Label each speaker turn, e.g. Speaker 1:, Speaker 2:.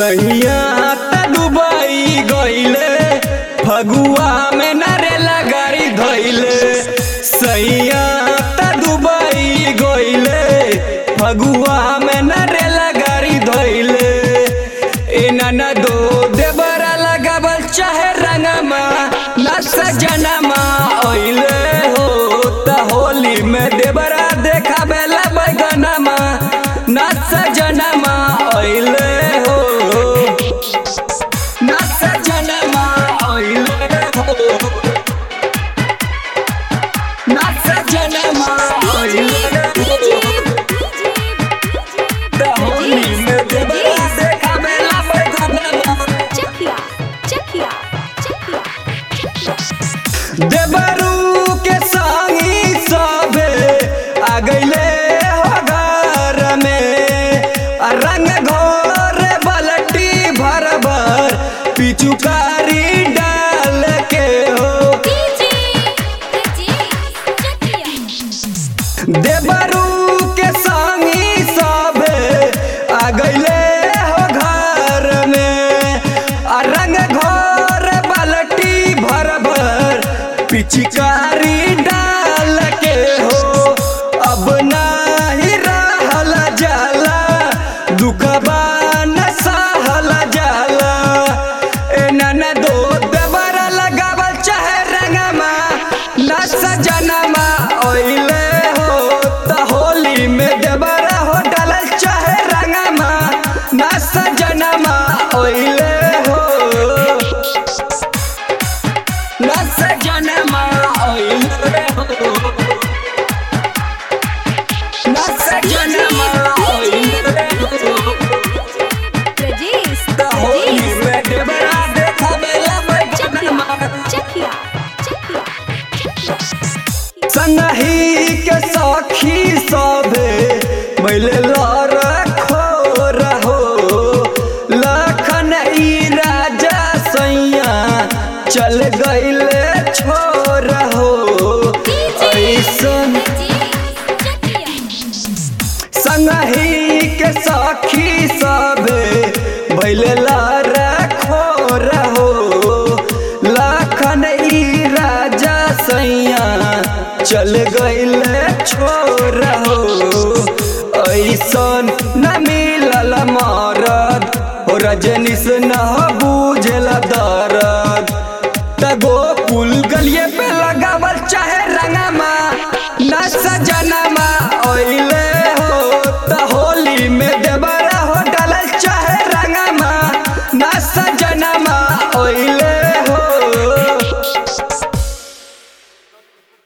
Speaker 1: सैया त दुबई गइले फगुआ में नरेला गाड़ी धइले सैया त दुबई गइले फगुआ में नरेला गाड़ी धइले एना न दो देबरा लगावल चाहे रंगमा न सजनमा ओइले हो त होली में देबरा देखावेला बैगनमा न सजनमा ओइले हो न सजनमा ओइले हो न सजनमा ओइले हो त होली में देबरा देखावेला बैगनमा
Speaker 2: चकिया चकिया चकिया
Speaker 1: देबरू के संगी सबे आ गइले हो घर में आ रंग घोर बलटी भर भर पिचुकारी डाल के हो
Speaker 2: डीजे डीजे चकिया
Speaker 1: देबरू के संगी सबे आ गइले हो घर में आ रंग घोर बलटी भर भर पिचकारी डाल के हो अब नाही रहल जाला दुखबा न सहल जाला एना न दो दबरा लगावल चाहे रंगमा न सजनमा ओइले हो त होली में दबरा हो डालल चाहे रंगमा न सजनमा ओइले हो न सजनमा ओइले हो न सजनमा ओइले हो
Speaker 2: प्रजेश
Speaker 1: त होली में दबरा देखावेला बैगनमा
Speaker 2: चकिया चकिया
Speaker 1: संगही के सखी सभे मैले लर रहो लखन ई राजा सैया चल गइले छोर हो ऐसन संगही के सखी सभे भैले रखो रहो लखन ई राजा सैया चल गइले छोर हो ऐसन न मिलल मरद हो रजनीश न बुझल दर